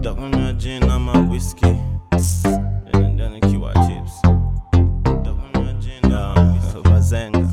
Takunywa gin ama whiskey Nenda nikiwa chips Takunywa gin ama bazenga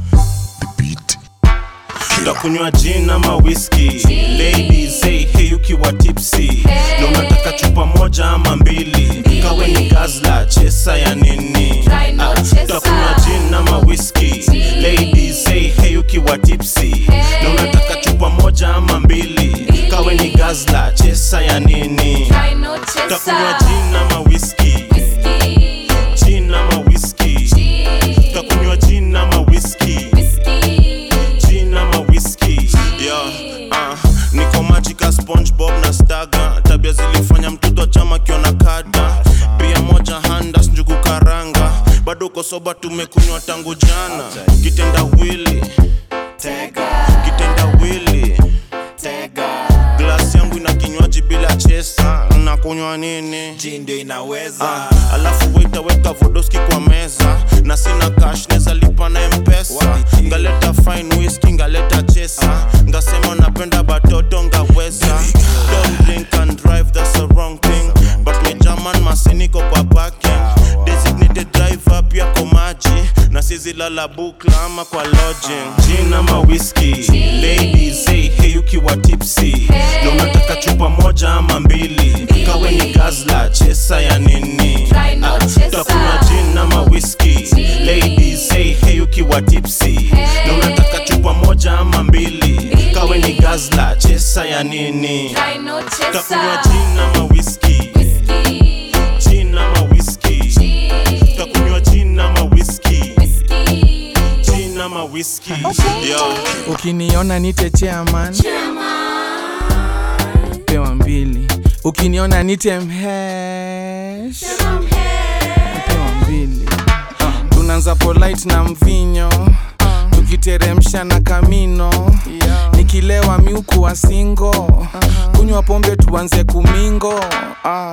Takunywa gin ama whiskey Ladies hey hey ukiwa tipsy Na unataka chupa moja ama mbili Kawe ni gazla chesa ya nini Try no Ah, chesa. Takunywa gin ama whiskey Ladies hey hey ukiwa tipsy Na unataka chupa moja ama mbili Kawe ni gazla chesa ya nini Try no Takunywa chaser. gin ama whiskey Whiskey. Gin ama whiskey Gin. Takunywa gin ama whiskey Whiskey. gin ama whisky yeah, uh, niko machika spongebob na staga tabia zilifanya mtoto chama kiona kada pia moja handas njugu karanga bado uko soba tumekunywa tangu jana kitenda wili kitenda wili glasi yangu ina kinywaji bila chesa nakunywa nini Gin ndio inaweza Ah, alafu waitaweka vodoski kwa meza na sina cash neza lipa na mpesa Wapi? ngaleta fine whisky ngaleta chesa ngasema napenda batoto ngaweza don't drink and drive that's the wrong thing but me german masiniko kwa parking designated driver pia kwa maji na sizi lala bukla ama kwa lodging gin ama whisky ladies hey hey ukiwa tipsy na unataka chupa moja ama mbili kawe ni gazla chesa ya nini Try no Ah, chaser. takunywa gin ama whisky ladies hey hey ukiwa tipsy na unataka chupa moja ama mbili kawe ni gazla chesa ya nini Try no takunywa chaser. gin ama whisky Whiskey. gin ama whisky Gin. takunywa gin ama whisky Whiskey. gin ama whisky yeah. ukiniona nite chairman pewa mbili ukiniona nite mhesh pewa mbili tunaanza polite na mvinyo tukiteremsha na kamino nikilewa miuku wa singo kunywa pombe tuanze kumingo ah.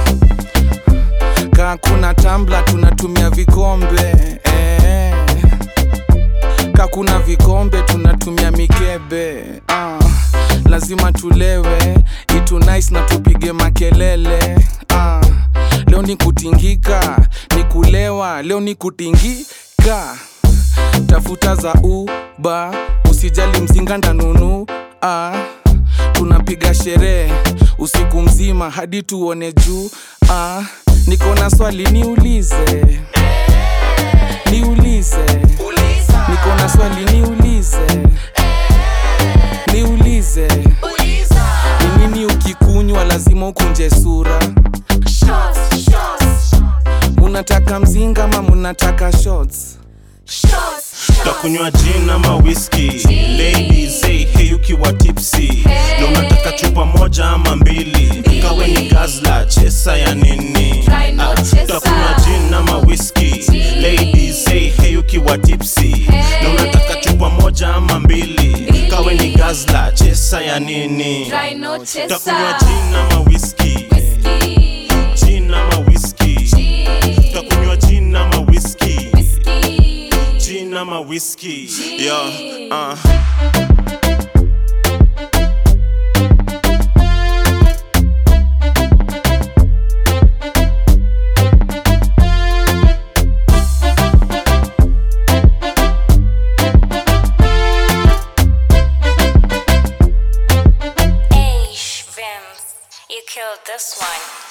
kaa kuna tambla tunatumia vikombe eh kakuna vikombe tunatumia mikebe ah, lazima tulewe itu nice na tupige makelele ah, leo ni kutingika ni kulewa leo ni kutingika tafuta za uba usijali mzinga ndanunu ah, tunapiga sherehe usiku mzima hadi tuone juu ah, niko na swali niulize niulize niko na swali niulize niulize ni nini ukikunywa lazima ukunje sura Shots. Shots. munataka mzinga ma munataka shots Shots. takunywa gin ama whisky ladies hey hey ukiwa tipsy na unataka chupa moja ama mbili kawe ni gazla chesa ya nini Try no Ah, chaser. takunywa gin ama whisky ladies hey hey ukiwa tipsy na unataka chupa moja ama mbili kawe ni gazla chesa ya nini Try no chaser. takunywa gin ama whisky Whiskey. gin ama whisky Gin. takunywa gin ama whisky Whiskey. gin ama whisky yeah uh. Hey, Vims, you killed this one.